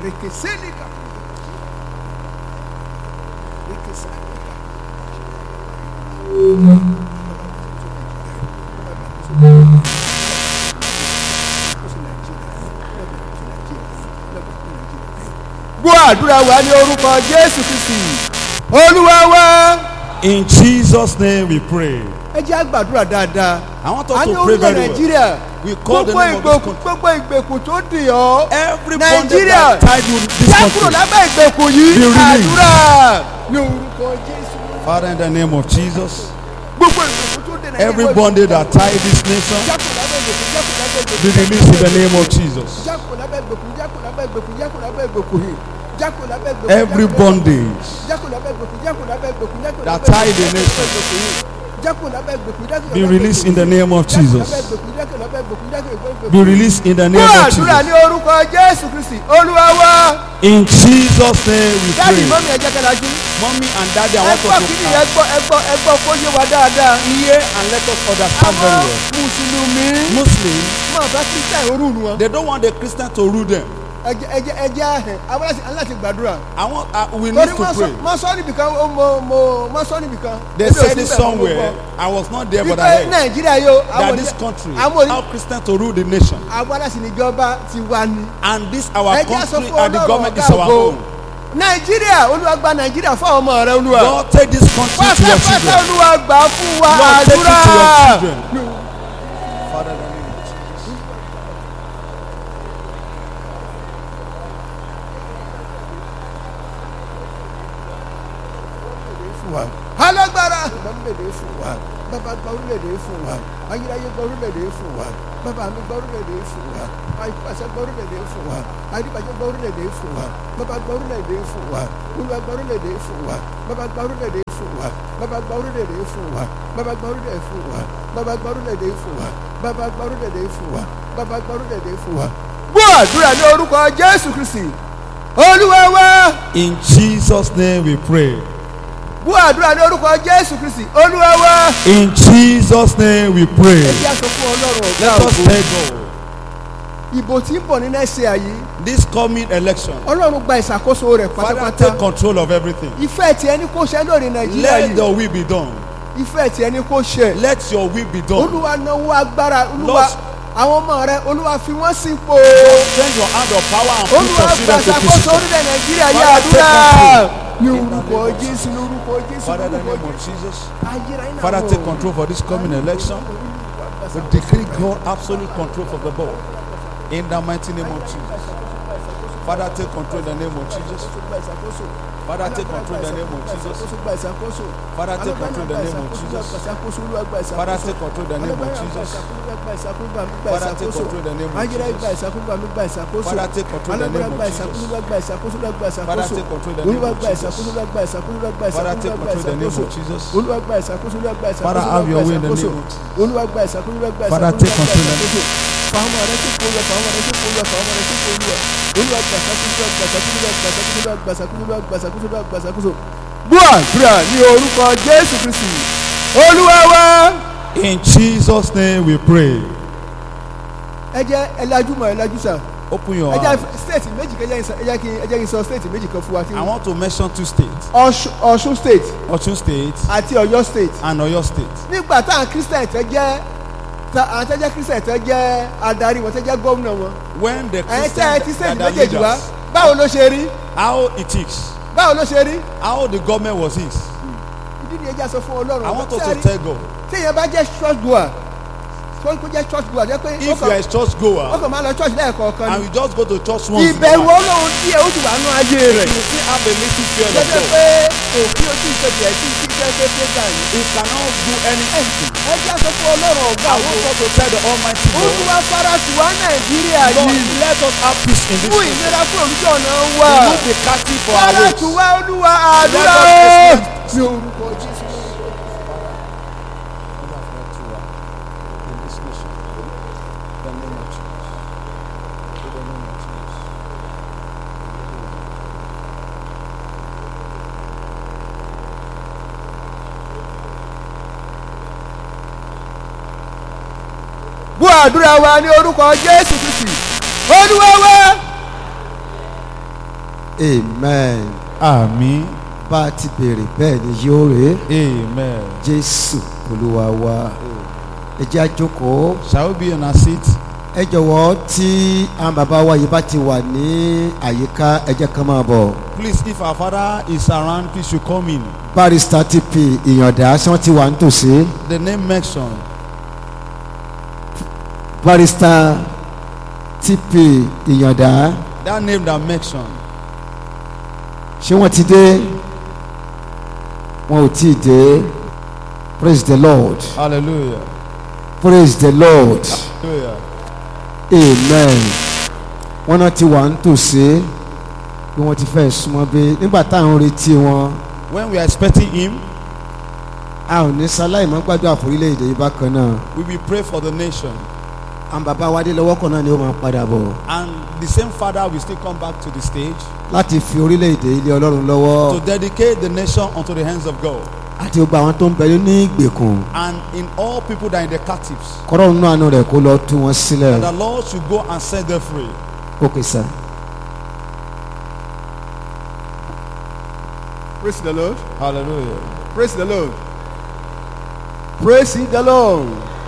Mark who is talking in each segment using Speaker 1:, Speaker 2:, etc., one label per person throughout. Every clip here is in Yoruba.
Speaker 1: Rekesenika. Rekesenika. gbọ́ àdúrà wa ní orúkọ jésù kristi olúwa wa.
Speaker 2: In Jesus' name we pray.
Speaker 1: ẹ jẹ́ àgbàdúrà dáadáa.
Speaker 2: I want
Speaker 1: a
Speaker 2: us
Speaker 1: ní
Speaker 2: to pray
Speaker 1: orílẹ̀
Speaker 2: very well.
Speaker 1: nàìjíríà
Speaker 2: We call the
Speaker 1: gbogbo
Speaker 2: name of this
Speaker 1: ìgbèkùn
Speaker 2: country.
Speaker 1: gbogbo ìgbèkùn tó dì ọ́.
Speaker 2: Every bondage
Speaker 1: nàìjíríà
Speaker 2: that tied you in this
Speaker 1: já kúrò
Speaker 2: country.
Speaker 1: lábẹ́ ìgbèkùn yìí
Speaker 2: Be released.
Speaker 1: àdúrà ní orúkọ jésù.
Speaker 2: Father, in the name of Jesus,
Speaker 1: gbogbo ìgbèkùn tó dì nàìjíríà.
Speaker 2: every bondage that tied this nation
Speaker 1: já kúrò lábẹ́ ìgbèkùn já kúrò lábẹ́ ìgbèkùn.
Speaker 2: be released in the name of Jesus.
Speaker 1: já kúrò lábẹ́ ìgbèkùn já kúrò lábẹ́ ìgbèkùn já kúrò lábẹ́ ìgbèkùn yìí. já kúrò lábẹ́ ìgbèkùn.
Speaker 2: Every bondage
Speaker 1: já kúrò lábẹ́ ìgbèkùn já kúrò lábẹ́ ìgbèkùn já kúrò
Speaker 2: that
Speaker 1: lábẹ́
Speaker 2: tied the
Speaker 1: ìgbèkùn,
Speaker 2: nation.
Speaker 1: já kúrò lábẹ́ ìgbèkùn yìí. já kúrò lábẹ́ ìgbèkùn já kúrò
Speaker 2: be
Speaker 1: lábẹ́
Speaker 2: released in
Speaker 1: ìgbèkùn.
Speaker 2: the name of
Speaker 1: Já kúrò
Speaker 2: Jesus.
Speaker 1: lábẹ́ ìgbèkùn, já kúrò lábẹ́ ìgbèkùn, já kúrò lábẹ́ ìgbèkùn.
Speaker 2: Be released in the name
Speaker 1: Fún
Speaker 2: of
Speaker 1: àdúrà ní
Speaker 2: Jesus.
Speaker 1: orúkọ Jésù Kristi, Olúwa wa.
Speaker 2: In Jesus' name we
Speaker 1: Dáàdì
Speaker 2: pray.
Speaker 1: mọ́mí ẹ̀jẹ̀ kẹlájú.
Speaker 2: Mommy and daddy, I
Speaker 1: Ẹ
Speaker 2: want
Speaker 1: gbọ́
Speaker 2: us
Speaker 1: kíni
Speaker 2: to
Speaker 1: ẹ gbọ́ ẹ gbọ́ ẹ gbọ́ kó yé wa dáadáa.
Speaker 2: hear and let us understand very
Speaker 1: Àwọn
Speaker 2: well.
Speaker 1: Mùsùlùmí
Speaker 2: Muslims,
Speaker 1: máa bá Kírísítà orúurú wọn.
Speaker 2: they don't want the Christian to rule them.
Speaker 1: Ẹ̀jẹ̀ ẹ̀jẹ̀ ẹ̀jẹ̀ ahẹ̀ àwọn láti aláti gbàdúrà.
Speaker 2: I want, uh, we
Speaker 1: Torí
Speaker 2: need to
Speaker 1: wọ́n sọ
Speaker 2: pray.
Speaker 1: wọ́n sọ níbìkan ó mo mo wọ́n sọ níbìkan.
Speaker 2: They
Speaker 1: Èmi ò
Speaker 2: said
Speaker 1: sí
Speaker 2: it
Speaker 1: bẹ́ẹ̀, mo
Speaker 2: somewhere.
Speaker 1: gbọ́.
Speaker 2: I was not there, but I
Speaker 1: Wípé
Speaker 2: heard
Speaker 1: Nàìjíríà yóò
Speaker 2: that
Speaker 1: àwọn
Speaker 2: this
Speaker 1: oní-
Speaker 2: country,
Speaker 1: àwọn
Speaker 2: how
Speaker 1: oní-
Speaker 2: Christian to rule the nation,
Speaker 1: àwọn aláṣẹ níjọba ti wá ní.
Speaker 2: and this our
Speaker 1: Ẹ jẹ́ sọ
Speaker 2: country
Speaker 1: fún
Speaker 2: and the
Speaker 1: Ọlọ́run
Speaker 2: government is
Speaker 1: ọ̀gá
Speaker 2: our
Speaker 1: ògo.
Speaker 2: own.
Speaker 1: Nàìjíríà Olúwa gba Nàìjíríà fún àwọn ọmọ rẹ Olúwa.
Speaker 2: God take this country to your
Speaker 1: pátápátá
Speaker 2: children.
Speaker 1: olúwa gbà fún wa
Speaker 2: Lord, take it
Speaker 1: àdúrà.
Speaker 2: to your children. Father, in the name of Jesus.
Speaker 1: alágbára. gba orílẹ̀-èdè fún wa bàbá gba orílẹ̀-èdè fún wa ayérayé gba orílẹ̀-èdè fún wa bàbá mi gba orílẹ̀-èdè fún wa àìpàṣẹ gba orílẹ̀-èdè fún wa àdìbàjẹ́ gba orílẹ̀-èdè fún wa bàbá gba orílẹ̀-èdè fún wa olúwa gba orílẹ̀-èdè fún wa bàbá gba orílẹ̀-èdè fún wa bàbá gba orílẹ̀-èdè fún wa bàbá gba orílẹ̀-èdè fún wa bàbá gba orílẹ̀-èdè fún wa bàbá gba orílẹ̀-èdè fún wa bàbá gba orílẹ̀-èdè fún wa. gbọ́ àdúrà ní orúkọ jésù kristi olúwa wa.
Speaker 2: In Jesus' name we pray.
Speaker 1: gbọ́ àdúrà ní orúkọ jésù kristi olúwa wa.
Speaker 2: In Jesus' name we pray.
Speaker 1: ẹ jẹ́ àsọ fún ọlọ́run ọ̀gá
Speaker 2: Let us
Speaker 1: ògo.
Speaker 2: thank God.
Speaker 1: ìbò tí ń bọ̀ ní nẹ́ẹ̀sì àyè
Speaker 2: This coming election,
Speaker 1: ọlọ́run gba ìṣàkóso rẹ̀
Speaker 2: Father,
Speaker 1: pátápátá
Speaker 2: take control of everything.
Speaker 1: ìfẹ́ tí ẹni kó ṣe lórí nàìjíríà
Speaker 2: Let
Speaker 1: yìí
Speaker 2: your will be done.
Speaker 1: ìfẹ́ tí ẹni kó ṣe
Speaker 2: Let your will be done.
Speaker 1: olúwa náwó agbára olúwa
Speaker 2: Lord.
Speaker 1: àwọn ọmọ rẹ olúwa fi wọ́n sípò
Speaker 2: Send your hand of power and put
Speaker 1: olúwa
Speaker 2: your
Speaker 1: gba
Speaker 2: children to
Speaker 1: ìṣàkóso
Speaker 2: position.
Speaker 1: orílẹ̀ nàìjíríà yìí
Speaker 2: Father,
Speaker 1: àdúrà
Speaker 2: take
Speaker 1: ní orúkọ jésù ní orúkọ jésù
Speaker 2: Father, in
Speaker 1: ní
Speaker 2: the
Speaker 1: orúkọ
Speaker 2: name of
Speaker 1: jésù
Speaker 2: Jesus.
Speaker 1: ayérayé náà
Speaker 2: Father,
Speaker 1: wọ̀.
Speaker 2: take control for this coming election. We decree God absolute control for the ball. In the mighty name of Jesus. Father, take control in the name of Jesus.
Speaker 1: Gba ìṣàkóso.
Speaker 2: Father, take control in the name of Jesus.
Speaker 1: Gba ìṣàkóso.
Speaker 2: Father, take control in the name of Jesus.
Speaker 1: Gba ìṣàkóso, Olúwa gba ìṣàkóso.
Speaker 2: Father, take control in the name of Jesus. Father, take control in the name of Jesus. Father, take control in the name of Jesus. Father, take control in the name of Jesus. Father, take control in the name of Jesus. Father, have your way in the name of Jesus. Father, take control in the name of
Speaker 1: fàwọn ọ̀rẹ́ tó kó lọ fàwọn ọ̀rẹ́ tó kó lọ fàwọn ọ̀rẹ́ tó kó lọ olúwa gbàsàkóso gbàsàkóso gbàsàkóso gbàsàkóso gbàsàkóso gbàsàkóso. gbọ́ àdúrà ní orúkọ jésù kristi olúwa wa.
Speaker 2: In Jesus' name we pray.
Speaker 1: ẹ jẹ́ ẹ lajú mọ́ ẹ lajú sà
Speaker 2: Open your
Speaker 1: ẹ jẹ́
Speaker 2: eyes.
Speaker 1: state méjì kẹjẹ ẹ jẹ́ kí ẹ jẹ́ kí n sọ state méjì kan fún wa tí
Speaker 2: I want to mention two states.
Speaker 1: Ọ̀ṣun Ọ̀ṣun state
Speaker 2: Ọ̀ṣun State
Speaker 1: àti Ọ̀yọ́ state
Speaker 2: and Ọ̀yọ́ State.
Speaker 1: nígbà táwọn christian tẹ jẹ́ ta- àwọn tẹ jẹ́ christian tẹ jẹ́ adarí wọn tẹ jẹ́ gómìnà wọn
Speaker 2: When the
Speaker 1: ẹ̀yin tẹ́ ẹ ti
Speaker 2: Christians
Speaker 1: state
Speaker 2: are the
Speaker 1: méjèèjì wá
Speaker 2: leaders,
Speaker 1: báwo ló ṣe rí
Speaker 2: how it is,
Speaker 1: báwo ló ṣe rí
Speaker 2: how the government was his.
Speaker 1: ìdí ni ẹja sọ fún ọlọ́run
Speaker 2: I want us
Speaker 1: Ṣé
Speaker 2: to
Speaker 1: rí?
Speaker 2: tell God,
Speaker 1: téèyàn bá jẹ́ church goer tó kó jẹ́ church goer jẹ́ pé ó
Speaker 2: if you
Speaker 1: kàn-
Speaker 2: are a church
Speaker 1: ó
Speaker 2: goer
Speaker 1: kàn máa lọ church lẹ́ẹ̀kọ̀ọ̀kan
Speaker 2: and
Speaker 1: ni
Speaker 2: you just go to church once in a
Speaker 1: ìbẹ̀rù
Speaker 2: while,
Speaker 1: ọlọ́run díẹ̀ ó ti wà nú ayé rẹ̀
Speaker 2: you still have a little fear of
Speaker 1: jẹ́jẹ́
Speaker 2: God.
Speaker 1: pé òfin ojú ìṣèjì ẹ̀ tí tí jẹ́ pé pé gbà yìí
Speaker 2: He cannot do anything.
Speaker 1: ẹja sọ fún ọlọ́run ọ̀gá
Speaker 2: I
Speaker 1: àwọn
Speaker 2: want us to tell the Almighty God,
Speaker 1: olúwa farasi wa nàìjíríà
Speaker 2: Lord,
Speaker 1: yìí
Speaker 2: let us have peace in this
Speaker 1: fún
Speaker 2: nation.
Speaker 1: ìlera fún olùjọ́ ọ̀nà wa
Speaker 2: Remove the captive for our
Speaker 1: farasi
Speaker 2: ways.
Speaker 1: wa olúwa àdúrà
Speaker 2: Let us
Speaker 1: ó
Speaker 2: experience-
Speaker 1: ní orúkọ jésù.
Speaker 2: In this nation. In the name of Jesus. In the name of Jesus.
Speaker 1: bú àdúrà wa ní orúkọ jésù kristi olúwa wa amen
Speaker 2: Àmín.
Speaker 1: bá a ti béèrè bẹ́ẹ̀ ni yóò rè é
Speaker 2: Amen.
Speaker 1: jésù olúwa wa ẹ jẹ́ àjókòó
Speaker 2: Shall we be in our seat?
Speaker 1: ẹ jọ̀wọ́ tí àwọn bàbá wa yìí bá ti wà ní àyíká ẹ jẹ́ kán máa bọ̀
Speaker 2: Please, if our father is around, please you come in.
Speaker 1: barrister TP ìyàndá tí wọ́n ti wà nítòsí
Speaker 2: The name mentioned.
Speaker 1: barrister TP ìyàndá
Speaker 2: That name that mentioned.
Speaker 1: ṣé wọ́n ti dé wọn ò tí ì dé praise the lord
Speaker 2: Hallelujah.
Speaker 1: praise the lord
Speaker 2: Hallelujah.
Speaker 1: amen wọ́n náà ti wà nítòsí bí wọ́n ti fẹ́ súnmọ́ bí nígbà táwọn retí wọn
Speaker 2: When we are expecting him,
Speaker 1: a ò ní sáláì mọ́ gbàdúrà fún orílẹ̀-èdè yìí bákan náà
Speaker 2: we will pray for the nation.
Speaker 1: àwọn bàbá wa dé lọ́wọ́ kan náà ni ó máa padà bọ̀
Speaker 2: And the same father will still come back to the stage
Speaker 1: láti fi orílẹ̀-èdè ilé ọlọ́run lọ́wọ́
Speaker 2: to dedicate the nation unto the hands of God.
Speaker 1: àti gbogbo àwọn tó ń bẹ ní ìgbèkùn
Speaker 2: And in all people that are in the captives,
Speaker 1: kọ́rọ̀ nínú àánú rẹ̀ kó lọ tú wọn sílẹ̀
Speaker 2: that the Lord should go and set them free.
Speaker 1: òkè sá.
Speaker 3: Praise the Lord.
Speaker 2: Hallelujah.
Speaker 3: Praise the Lord. Praise the Lord.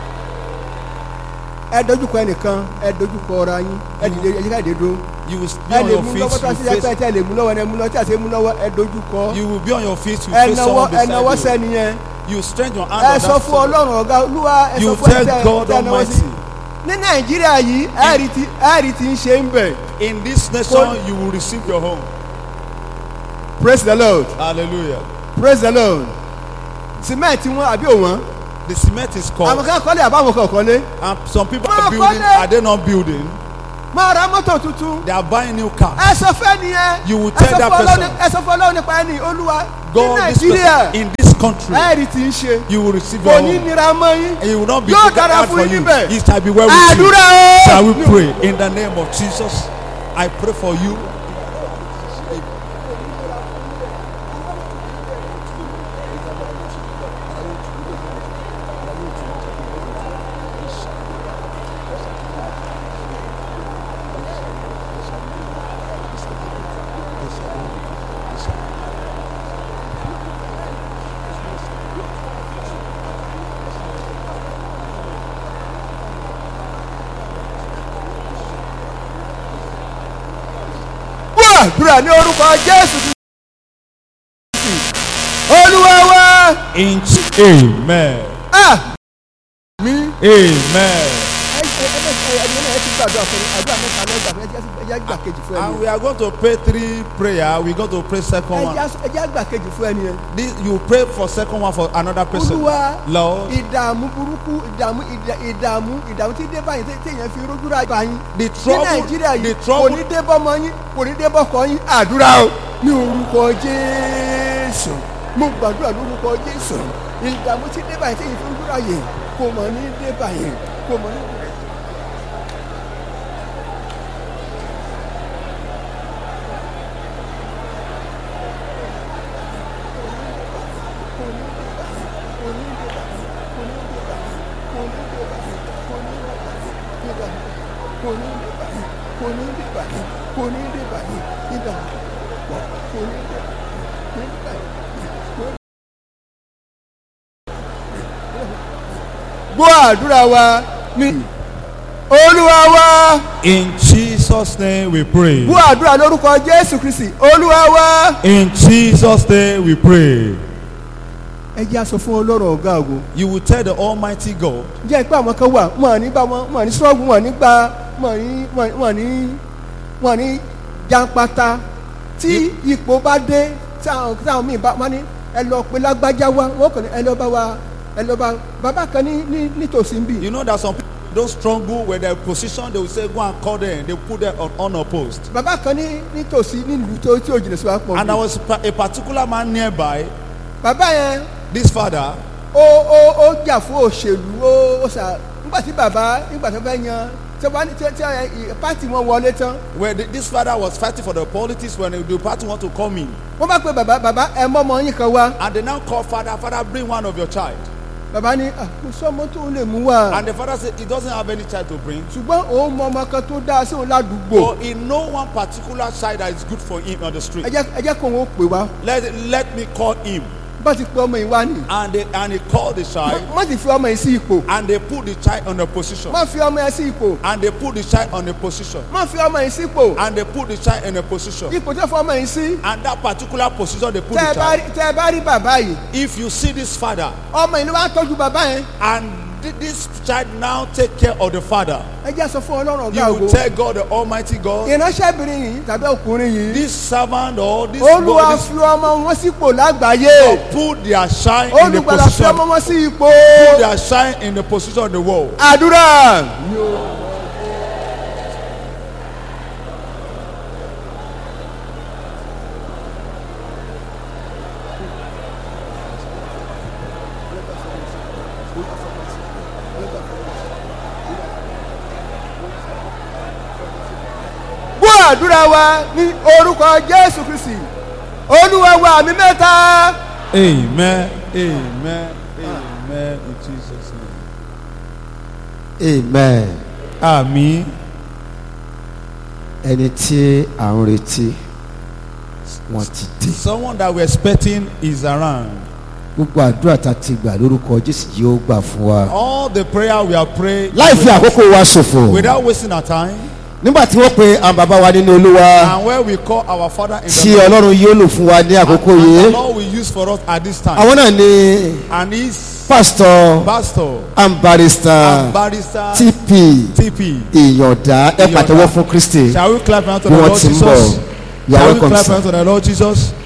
Speaker 3: Ẹ dojúkọ ẹnìkan, ẹ dojúkọ ọ̀rọ̀ yín, ẹ dìde ẹ jíkà dé dúró.
Speaker 2: You will be
Speaker 3: Ẹ
Speaker 2: on
Speaker 3: lè
Speaker 2: your
Speaker 3: mú
Speaker 2: feet,
Speaker 3: lọ́wọ́ tó a
Speaker 2: you
Speaker 3: ṣe yẹ pé
Speaker 2: face,
Speaker 3: ẹ lè mú lọ́wọ́ ẹ mú lọ́wọ́ tí a ṣe mú lọ́wọ́ ẹ dojúkọ.
Speaker 2: you will be on your feet, you
Speaker 3: Ẹ
Speaker 2: face
Speaker 3: nawọ́
Speaker 2: someone
Speaker 3: ẹ nawọ́
Speaker 2: beside
Speaker 3: sẹ́ni yẹn.
Speaker 2: you. You stretch your hand
Speaker 3: Ẹ
Speaker 2: on
Speaker 3: sọ
Speaker 2: that
Speaker 3: fún
Speaker 2: soul.
Speaker 3: Ọlọ́run ọ̀gá Olúwa ẹ sọ
Speaker 2: You
Speaker 3: fún ẹ
Speaker 2: tell
Speaker 3: tẹ
Speaker 2: God
Speaker 3: tẹ nawọ́ sí.
Speaker 2: Almighty.
Speaker 3: Ní Nàìjíríà yìí, ẹ rí ti ẹ rí ti ń ṣe ń bẹ̀.
Speaker 2: In this nation, you will receive your home.
Speaker 3: Praise the Lord.
Speaker 2: Hallelujah.
Speaker 3: Praise the Lord. Sìmẹ́ǹtì wọn àbí òwọ́n.
Speaker 2: The cement is
Speaker 3: Àwọn
Speaker 2: cold,
Speaker 3: kan kọ́lé àbáwọn kan kọ́lé.
Speaker 2: and some people
Speaker 3: Máa
Speaker 2: are building.
Speaker 3: kọ́lé.
Speaker 2: Are they not building?
Speaker 3: Máa ra mọ́tò tuntun.
Speaker 2: They are buying new cars.
Speaker 3: ẹ sọ fẹ́ nìyẹn.
Speaker 2: You will
Speaker 3: Ẹ
Speaker 2: tell
Speaker 3: sọ
Speaker 2: that
Speaker 3: fún Ọlọ́run-
Speaker 2: person.
Speaker 3: ẹ sọ fún ọlọ́run nípa ẹni olúwa ní
Speaker 2: God, this
Speaker 3: nàìjíríà
Speaker 2: person in this country,
Speaker 3: ẹ̀rì tí ń ṣe
Speaker 2: you will receive your
Speaker 3: kò ní
Speaker 2: home.
Speaker 3: nira mọ́ yín.
Speaker 2: And it will not be
Speaker 3: Yóò
Speaker 2: taken
Speaker 3: dára
Speaker 2: hard
Speaker 3: fún
Speaker 2: for
Speaker 3: yín
Speaker 2: you.
Speaker 3: níbẹ̀.
Speaker 2: It shall be well with you.
Speaker 3: àdúrà o.
Speaker 2: Shall we pray in the name of Jesus? I pray for you.
Speaker 3: wọ́n àdúrà ní orúkọ jésù Kristi. olúwa wa.
Speaker 2: In Amen.
Speaker 3: Ah, mi.
Speaker 2: Amen.
Speaker 3: ẹ ẹ ẹ ẹ ẹ ẹ ẹ ti gbàdúrà fún mi àdúrà mẹ́ta lọ́jà fún ẹ ẹ jẹ́ àgbà kejì fún
Speaker 2: And
Speaker 3: ẹni
Speaker 2: we are going to pray three prayer. We're going to pray second
Speaker 3: ẹ
Speaker 2: one.
Speaker 3: jẹ́ ẹ jẹ́ àgbà kejì fún ẹni yẹn.
Speaker 2: This, you pray for second one for another person.
Speaker 3: olúwa
Speaker 2: Lord,
Speaker 3: ìdààmú burúkú ìdààmú ìdà- ìdààmú ìdààmú tí dé báyìí tí èèyàn fi rójú ra báyìí.
Speaker 2: the
Speaker 3: ní
Speaker 2: trouble,
Speaker 3: nàìjíríà
Speaker 2: the
Speaker 3: yìí kò
Speaker 2: trouble,
Speaker 3: ní dé bọ́mọ yín kò ní dé bọ́kọ yín àdúrà o ní orúkọ jésù mo gbàdúrà lórúkọ jésù ìdààmú tí dé báyìí tí èèyàn fi rójú ra yìí kò mọ̀ ní dé báyìí kò mọ̀ ní. kò ní dé báyìí kò ní dé báyìí kò ní dé báyìí ìdààmú pọ̀ kò ní dé kò ní dé báyìí. gbọ́ àdúrà wa ní olúwa wa
Speaker 2: in Jesus' name we pray.
Speaker 3: gbọ́ àdúrà lórúkọ jésù kristi olúwa wa.
Speaker 2: In Jesus' name we pray.
Speaker 3: ẹ jẹ́ aṣọ fún ọlọ́run ọ̀gá ògo
Speaker 2: You will tell the Almighty God,
Speaker 3: jẹ́ pé àwọn kan wà wọn à ní bá wọn wọn à ní sọ́ọ̀gù wọn à ní gba wọn à ní wọn à ní wọn à ní jàǹpátá tí ipò bá dé tí àwọn tí àwọn míì bá wọn ní ẹ lọ pé lágbájá wa wọn kàn ní ẹ lọ bá wa ẹ lọ bá bàbá kan ní ní nítòsí ń bì
Speaker 2: you know that some people don't struggle with their position. They will say, go and call them. They put them on honor post.
Speaker 3: bàbá kan ní nítòsí nílùú tó tí ò jìnnà sí wa pọ̀
Speaker 2: And there
Speaker 3: bí
Speaker 2: was pa- a particular man nearby.
Speaker 3: bàbá yẹn
Speaker 2: This father,
Speaker 3: ó ó ó jà fún òṣèlú ó ó sà nígbà tí bàbá nígbà tó fẹ́ yan tí wọ́n tí tí ẹ, pátì wọn wọlé tán
Speaker 2: where the, this father was fighting for the politics when the party want to come in.
Speaker 3: wọ́n bá pe bàbá bàbá ẹ mọ́ ọmọ yín kan wá
Speaker 2: And they now call father, father, bring one of your child.
Speaker 3: bàbá ní "Ah, kò sọ́mọ tó lè mú wá
Speaker 2: And the father said he doesn't have any child to bring.
Speaker 3: ṣùgbọ́n òun mọ ọmọ kan tó dáa sí òun ládùúgbò
Speaker 2: But he know one particular child that is good for him on the
Speaker 3: ẹ
Speaker 2: street.
Speaker 3: jẹ́ ẹ jẹ́ kó òun ó pè wá
Speaker 2: Let, let me call him.
Speaker 3: bá ti pe ọmọ yìí wá nì
Speaker 2: And they, and he called the child
Speaker 3: má sì fi ọmọ yìí sí ipò
Speaker 2: and they put the child on a position.
Speaker 3: má fi ọmọ yẹn sí ipò
Speaker 2: And they put the child on a position.
Speaker 3: má fi ọmọ yìí sí ipò
Speaker 2: And they put the child in a position.
Speaker 3: ipò tó fọ ọmọ yìí sí
Speaker 2: And that particular position they put
Speaker 3: tẹ́ ẹ
Speaker 2: the
Speaker 3: bá
Speaker 2: child.
Speaker 3: rí- tẹ́ ẹ bá rí bàbá yìí
Speaker 2: If you see this father
Speaker 3: ọmọ yìí ló wá tọ́jú bàbá yẹn
Speaker 2: and thi- this child now take care of the father,
Speaker 3: ẹ jẹ́ sọ fún ọlọ́run ọ̀gá
Speaker 2: you
Speaker 3: ògo
Speaker 2: will tell God the Almighty God,
Speaker 3: ìránṣẹ́bìnrin yìí tàbí ọkùnrin yìí
Speaker 2: this servant or this
Speaker 3: olúwa
Speaker 2: boy, this
Speaker 3: fi ọmọ wọn sípò lágbàáyé
Speaker 2: God put their shine in the
Speaker 3: olùgbàlà fi ọmọ
Speaker 2: position,
Speaker 3: wọn sí ipò
Speaker 2: put their shine in the position of the world.
Speaker 3: àdúrà. gbọ́ àdúrà wa ní orúkọ jésù kristi olúwa wa àmì mẹ́ta.
Speaker 2: Amen. Amen. Amen. In Jesus' name.
Speaker 1: amen
Speaker 2: Àmín.
Speaker 1: ẹni tí à ń retí wọn ti dé
Speaker 2: Someone that we're expecting is around.
Speaker 1: gbogbo àdúrà tá a ti gbà lórúkọ jésù yóò gbà fún wa.
Speaker 2: All the prayer we have prayed
Speaker 1: láì fi àkókò wa ṣòfò
Speaker 2: without wasting our time.
Speaker 1: nígbà tí wọ́n pe àwọn bàbá wa nínú olúwa
Speaker 2: And where we call our Father in
Speaker 1: tí
Speaker 2: the Lord,
Speaker 1: ọlọ́run yóò lò fún wa ní àkókò
Speaker 2: and the
Speaker 1: yìí
Speaker 2: Lord will use for us at this time.
Speaker 1: àwọn náà ni
Speaker 2: And he's
Speaker 1: pásítọ̀
Speaker 2: pastor
Speaker 1: and barrister
Speaker 2: and barrister
Speaker 1: tp
Speaker 2: TP.
Speaker 1: ìyọ̀dá ẹ pàtẹ́wọ́ fún kristi
Speaker 2: Shall we clap hand to
Speaker 1: bí
Speaker 2: the
Speaker 1: wọ́n
Speaker 2: Lord
Speaker 1: ti ń bọ̀
Speaker 2: Jesus?
Speaker 1: you are
Speaker 2: Shall we
Speaker 1: welcome
Speaker 2: clap
Speaker 1: sir.
Speaker 2: hand to the Lord Jesus?